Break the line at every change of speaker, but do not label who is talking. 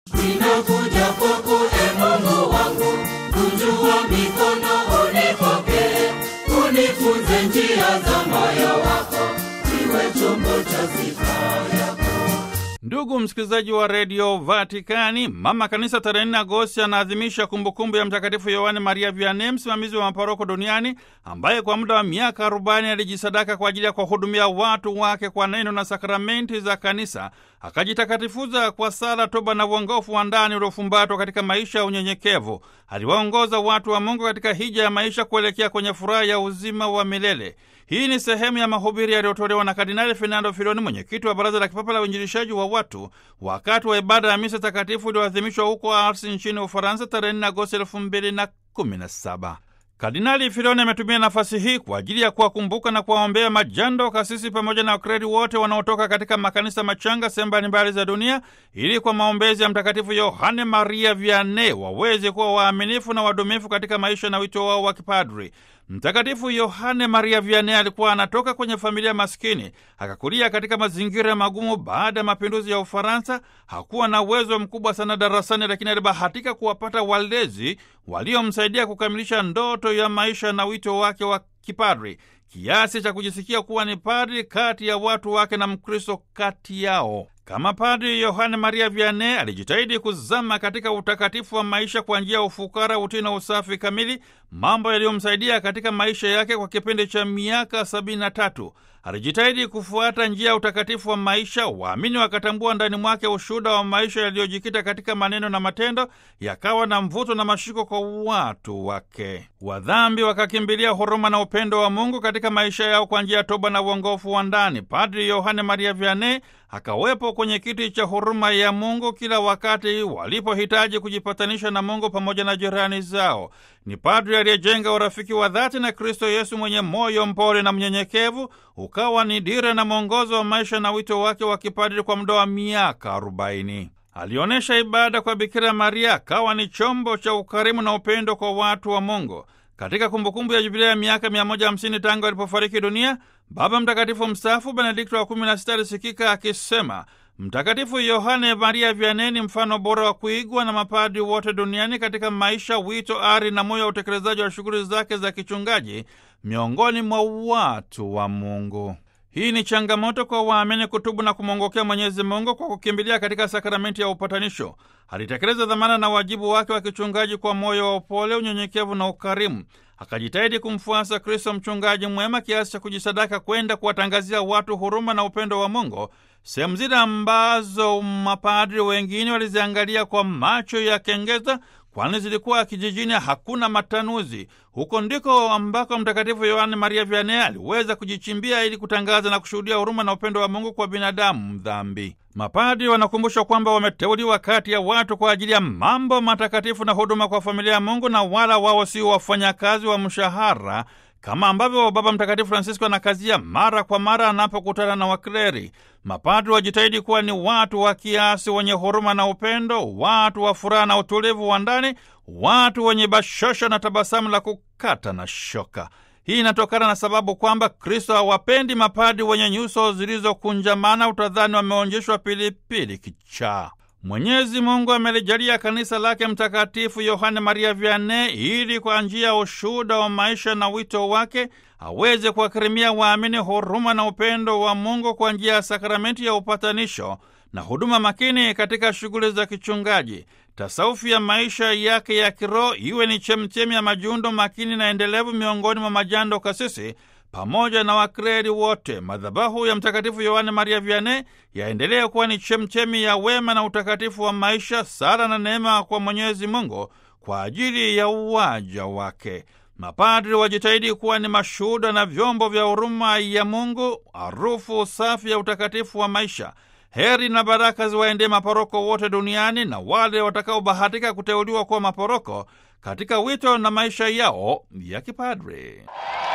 Ninakuja kwako e Mungu wangu, kunjua mikono unipokee, unifunze njia za moyo wako, iwe chombo cha sifa yako.
Ndugu msikilizaji wa redio Vatikani, mama kanisa tarehe 4 Agosti anaadhimisha kumbukumbu ya Mtakatifu Yohane Maria Vianney, msimamizi wa maparoko duniani, ambaye kwa muda wa miaka 40 alijisadaka kwa ajili ya kuwahudumia watu wake kwa neno na sakramenti za kanisa, akajitakatifuza kwa sala, toba na uongofu wa ndani uliofumbatwa katika maisha ya unyenyekevu. Aliwaongoza watu wa Mungu katika hija ya maisha kuelekea kwenye furaha ya uzima wa milele. Hii ni sehemu ya mahubiri yaliyotolewa na Kardinali Fernando Filoni, mwenyekiti wa Baraza la Kipapa la Uinjilishaji wa watu, wakati wa ibada ya misa takatifu iliyoadhimishwa huko Ars nchini Ufaransa tarehe 4 Agosti 2017. Kardinali Filoni ametumia nafasi hii kwa ajili ya kuwakumbuka na kuwaombea majando, kasisi pamoja na wakredi wote wanaotoka katika makanisa machanga sehemu mbalimbali za dunia, ili kwa maombezi ya Mtakatifu Yohane Maria Vianney waweze kuwa waaminifu na wadumifu katika maisha na wito wao wa kipadri. Mtakatifu Yohane Maria Vianney alikuwa anatoka kwenye familia maskini, akakulia katika mazingira magumu. Baada ya mapinduzi ya Ufaransa hakuwa na uwezo mkubwa sana darasani, lakini alibahatika kuwapata walezi waliomsaidia kukamilisha ndoto ya maisha na wito wake wa kipadri, kiasi cha kujisikia kuwa ni padri kati ya watu wake na Mkristo kati yao. Kama Padri Yohane Maria Vianney alijitahidi kuzama katika utakatifu wa maisha kwa njia ya ufukara, utii na usafi kamili, mambo yaliyomsaidia katika maisha yake kwa kipindi cha miaka sabini na tatu. Alijitahidi kufuata njia ya utakatifu wa maisha. Waamini wakatambua ndani mwake ushuhuda wa maisha yaliyojikita katika maneno na matendo, yakawa na mvuto na mashiko kwa watu wake. Wadhambi wakakimbilia huruma na upendo wa Mungu katika maisha yao kwa njia ya toba na uongofu wa ndani. Padri Yohane Maria Vianney akawepo kwenye kiti cha huruma ya Mungu kila wakati walipohitaji kujipatanisha na Mungu pamoja na jirani zao. Ni padri aliyejenga urafiki wa dhati na Kristo Yesu mwenye moyo mpole na mnyenyekevu, ukawa ni dira na mwongozo wa maisha na wito wake wa kipadri kwa muda wa miaka arobaini. Alionyesha ibada kwa Bikira Maria, akawa ni chombo cha ukarimu na upendo kwa watu wa Mungu. Katika kumbukumbu ya jubilia ya miaka 150 tangu alipofariki dunia, Baba Mtakatifu mstaafu Benedikto wa 16 alisikika akisema Mtakatifu Yohane Maria Vianney ni mfano bora wa kuigwa na mapadri wote duniani katika maisha, wito, ari na moyo wa utekelezaji wa shughuli zake za kichungaji miongoni mwa watu wa Mungu. Hii ni changamoto kwa waamini kutubu na kumwongokea Mwenyezi Mungu kwa kukimbilia katika sakramenti ya upatanisho. Alitekeleza dhamana na wajibu wake wa kichungaji kwa moyo wa upole, unyenyekevu na ukarimu. Akajitahidi kumfuasa Kristo mchungaji mwema kiasi cha kujisadaka kwenda kuwatangazia watu huruma na upendo wa Mungu, sehemu zile ambazo mapadri wengine waliziangalia kwa macho ya kengeza, kwani zilikuwa kijijini, hakuna matanuzi. Huko ndiko ambako Mtakatifu Yohane Maria Vianney aliweza kujichimbia ili kutangaza na kushuhudia huruma na upendo wa Mungu kwa binadamu mdhambi. Mapadri wanakumbushwa kwamba wameteuliwa kati ya watu kwa ajili ya mambo matakatifu na huduma kwa familia ya Mungu, na wala wao sio wafanyakazi wa mshahara kama ambavyo Baba Mtakatifu Francisco anakazia mara kwa mara anapokutana na wakleri. Mapadri wajitahidi kuwa ni watu wa kiasi, wenye huruma na upendo, watu wa furaha na utulivu wa ndani, watu wenye bashosha na tabasamu la kukata na shoka. Hii inatokana na sababu kwamba Kristo hawapendi mapadri wenye nyuso zilizokunjamana, utadhani wameonjeshwa pilipili kichaa. Mwenyezi Mungu amelijalia kanisa lake Mtakatifu Yohane Maria Vianney ili kwa njia ya ushuhuda wa maisha na wito wake aweze kuwakirimia waamini huruma na upendo wa Mungu kwa njia ya sakramenti ya upatanisho na huduma makini katika shughuli za kichungaji. Tasaufu ya maisha yake ya kiroho iwe ni chemchemi ya majundo makini na endelevu miongoni mwa majando kasisi pamoja na wakreri wote. Madhabahu ya Mtakatifu Yohane Maria Vianney yaendelea kuwa ni chemchemi ya wema na utakatifu wa maisha, sala na neema kwa Mwenyezi Mungu kwa ajili ya uwaja wake. Mapadri wajitahidi kuwa ni mashuhuda na vyombo vya huruma ya Mungu, harufu safi ya utakatifu wa maisha. Heri na baraka ziwaendee maporoko wote duniani na wale watakaobahatika kuteuliwa kuwa maporoko katika wito na maisha yao ya kipadri.